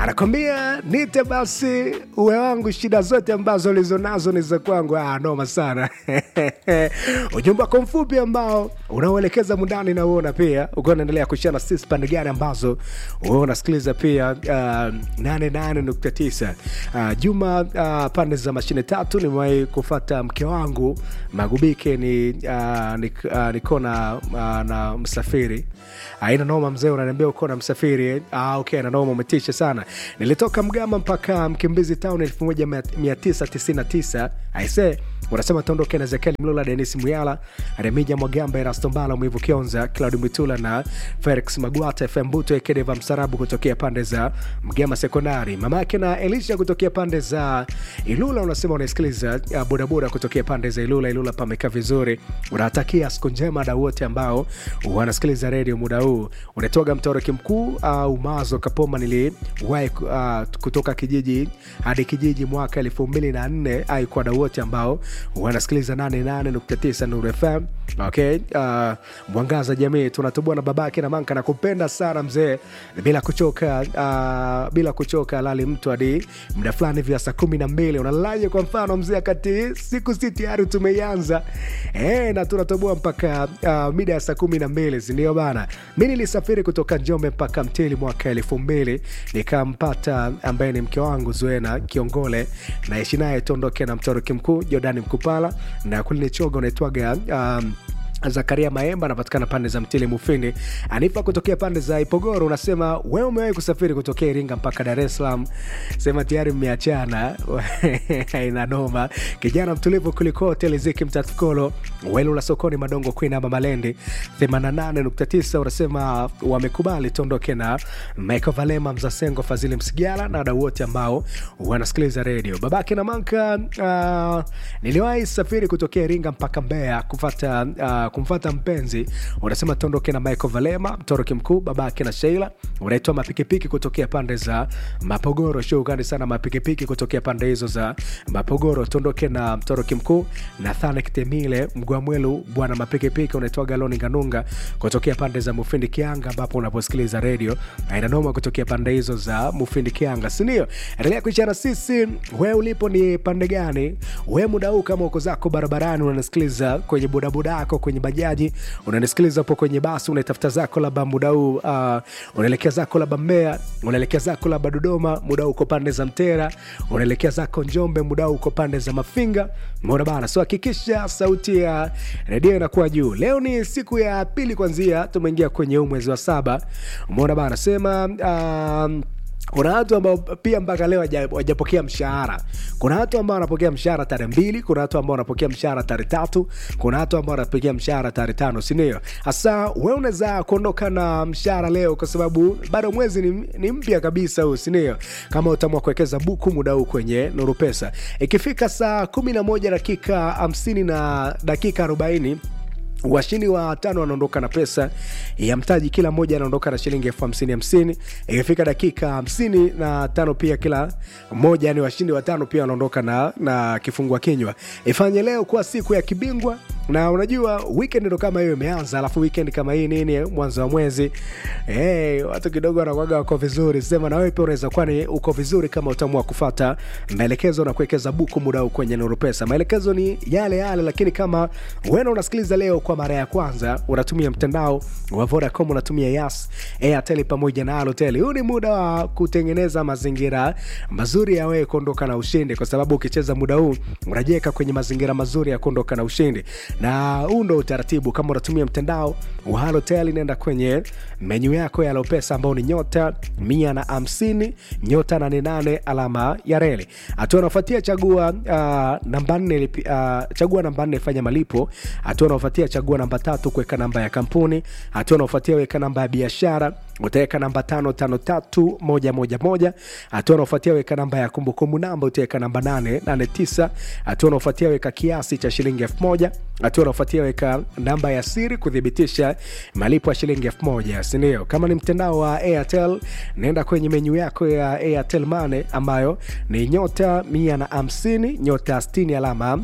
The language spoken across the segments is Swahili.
anakwambia nite basi uwe wangu, shida zote ambazo ulizonazo ni za kwangu. Ah, noma sana ujumbe wako mfupi ambao unaoelekeza mundani na uona pia ukiwa unaendelea kushana sisi pande gani ambazo wewe unasikiliza pia uh, 88.9 uh, Juma uh, pande za mashine tatu nimewahi kufata mke wangu Magubike ni uh, nik, uh, niko na, uh, na msafiri aina noma mzee, unaniambia uko na msafiri eh? ah, okay, na noma, umetisha sana. Nilitoka Mgama mpaka Mkimbizi Town 1999 aise unasema tuondoke na Ezekiel Mlula, Denis Muyala, Remija Mwagamba, Erasto Mbala, Mwivu Kionza, Claudi Mwitula na Felix Magwata, FM Buto Ekedeva Msarabu kutokea pande za Mgama Sekondari, mamake na Elisha kutokea pande za Ilula. Unasema unasikiliza uh, bodaboda kutokea pande za Ilula. Ilula pamekaa vizuri, unawatakia siku njema da wote ambao wanasikiliza redio muda huu. Unatoga mtoroki mkuu au uh, Mazo Kapoma, niliwahi uh, kutoka kijiji hadi kijiji mwaka elfu mbili na nne ai kwa da wote ambao wanasikiliza 88.9 Nuru FM. Okay, uh, mwangaza jamii, tunatubua na babake na manka na kupenda sana mzee, bila kuchoka uh, bila kuchoka lali mtu hadi muda fulani vya saa kumi na mbili unalalaje? Kwa mfano mzee, akati siku si tayari tumeianza e, na tunatubua mpaka uh, mida ya saa kumi na mbili sindio bana? Mi nilisafiri kutoka Njombe mpaka Mtili mwaka elfu mbili nikampata ambaye ni mke wangu Zuena Kiongole, naishi naye tuondoke na mtoroki mkuu Jordani Mkupala na kulini choga unaitwaga um, Zakaria Maemba anapatikana pande za Mtili Mufini. Anifa kutokea pande za Ipogoro, unasema wewe umewahi kusafiri kutokea Iringa mpaka Dar es Salaam, sema tayari mmeachana. Ina noma. Kijana mtulivu kuliko hoteli Ziki Mtatukolo Welu la sokoni Madongo Queen ama Malendi 88.9 unasema wamekubali tuondoke na Michael Valema Mzasengo Fazili Msigala na wadau wote ambao wanasikiliza redio babake na manka. Uh, niliwahi safiri kutokea Iringa mpaka Mbeya kufata uh, kumfata mpenzi unasema tuondoke na Michael Valema mtoroki mkuu babake na Sheila unaitwa mapikipiki kutokea pande za Mapogoro. Shukrani sana mapikipiki kutokea pande hizo za Mapogoro. Tuondoke na mtoroki mkuu Nathanik Temile Mgwamwelu bwana mapikipiki unaitwa Galoni Ganunga kutokea pande za Mufindi Kianga, ambapo unaposikiliza redio ainanoma kutokea pande hizo za Mufindi Kianga, sindio? Endelea kuichana sisi. We ulipo ni pande gani? We muda huu kama uko zako barabarani unanisikiliza kwenye bodaboda yako kwenye bajaji unanisikiliza hapo kwenye basi, unaitafuta zako labda muda huu uh, unaelekea zako labda Mbeya, unaelekea zako labda Dodoma, muda huu uko pande za Mtera, unaelekea zako Njombe, muda huu uko pande za Mafinga, mbona bana. So hakikisha sauti ya redio inakuwa juu. Leo ni siku ya pili kwanzia tumeingia kwenye huu mwezi wa saba, mbona bana sema um, kuna watu ambao pia mpaka leo wajapokea mshahara. Kuna watu ambao wanapokea mshahara tarehe mbili, kuna watu ambao wanapokea mshahara tarehe tatu, kuna watu ambao wanapokea mshahara tarehe tano, sindio? Hasa we unaweza kuondoka na mshahara leo kwa sababu bado mwezi ni, ni mpya kabisa huu, sindio? Kama utaamua kuwekeza buku muda huu kwenye Nuru Pesa, ikifika saa kumi na moja dakika hamsini na dakika arobaini washindi wa tano wanaondoka na pesa ya mtaji, kila mmoja anaondoka na shilingi elfu hamsini hamsini. Ikifika dakika hamsini na tano pia kila mmoja, yani washindi watano pia wanaondoka na, na kifungua kinywa. Ifanye leo kuwa siku ya kibingwa na unajua weekend ndo kama hiyo imeanza, alafu weekend kama hii nini, mwanzo wa mwezi hey, watu kidogo wanakuwaga wako vizuri. Sema na wewe pia unaweza kuwa ni uko vizuri kama utaamua kufata maelekezo na kuwekeza buku muda huu kwenye Nuru Pesa. Maelekezo ni yale yale, lakini kama wewe unasikiliza leo kwa mara ya kwanza, unatumia mtandao wa Vodacom, unatumia Yas, Airtel pamoja na Halotel, huu ni muda wa kutengeneza mazingira mazuri ya wewe kuondoka na ushindi, kwa sababu ukicheza muda huu unajiweka kwenye mazingira mazuri ya kuondoka na ushindi na huu ndo utaratibu. Kama unatumia mtandao wa Halotel, nenda kwenye menyu yako ya Lopesa ambao ni nyota mia na hamsini nyota nane nane alama ya reli. Hatua unaofuatia chagua uh, namba nne uh, chagua namba nne fanya malipo. Hatua unaofuatia chagua namba tatu kuweka namba ya kampuni. Hatua unaofuatia weka namba ya biashara utaweka namba tano tano tatu moja moja moja. Hatua unaofuatia weka namba ya kumbukumbu namba utaweka namba nane nane tisa. Hatua unaofuatia weka kiasi cha shilingi elfu moja. Hatua unaofuatia weka namba ya siri kuthibitisha malipo ya shilingi elfu moja sindio? Kama ni mtandao wa Airtel, naenda kwenye menyu yako ya Airtel Money ambayo ni nyota mia na hamsini nyota sitini alama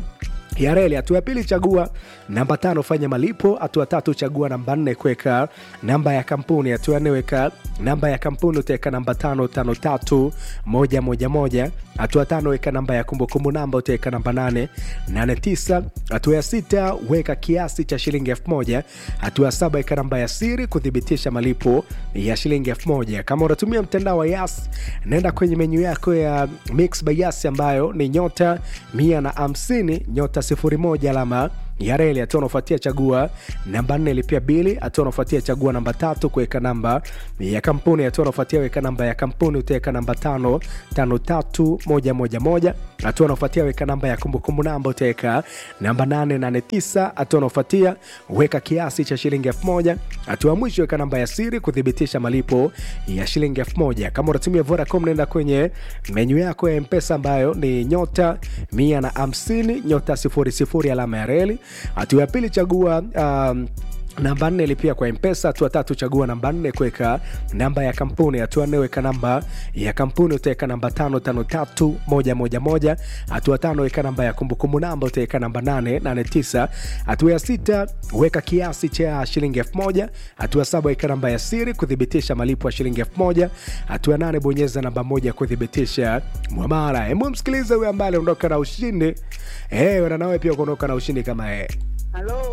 ya reli. Hatua ya pili, chagua namba tano, fanya malipo. Hatua tatu, chagua namba nne, kuweka namba ya kampuni. Hatua ya nne, weka namba ya kampuni, utaweka namba tano tano tatu moja moja moja. Hatua tano, weka namba ya kumbukumbu namba, utaweka namba nane nane tisa. Hatua ya sita, weka kiasi cha shilingi elfu moja. Hatua ya saba, weka namba ya siri kuthibitisha malipo ya shilingi elfu moja. Kama unatumia mtandao wa Yas, nenda kwenye menyu yako ya Mix by Yas ambayo ni nyota mia na hamsini nyota sifuri moja alama ya reli. Hatua unaofuatia chagua namba nne lipia bili. Hatua unaofuatia chagua namba tatu kuweka namba ya kampuni. Hatua unaofuatia weka namba ya kampuni, utaweka namba tano tano tatu moja moja moja. Hatua unaofuatia weka namba ya kumbukumbu namba, utaweka namba nane nane tisa. Hatua unaofuatia weka kiasi cha shilingi elfu moja. Hatua mwisho weka namba ya siri kuthibitisha malipo ya shilingi elfu moja. Kama unatumia Vodacom, nenda kwenye menyu yako ya Mpesa ambayo ni nyota mia na hamsini nyota sifuri sifuri alama ya reli. Hatua ya pili chagua um, namba nne lipia kwa mpesa hatua tatu chagua namba nne kuweka namba ya kampuni hatua nne weka namba ya kampuni utaweka namba tano tano tatu moja moja moja hatua tano weka namba ya kumbukumbu namba utaweka namba nane nane tisa hatua ya sita weka kiasi cha shilingi elfu moja hatua saba weka namba ya siri kuthibitisha malipo ya shilingi elfu moja hatua nane bonyeza namba moja kuthibitisha mwamara hemu msikilize huyo ambaye aliondoka na ushindi eh, na nawe pia kuondoka na ushindi kama yeye Halo.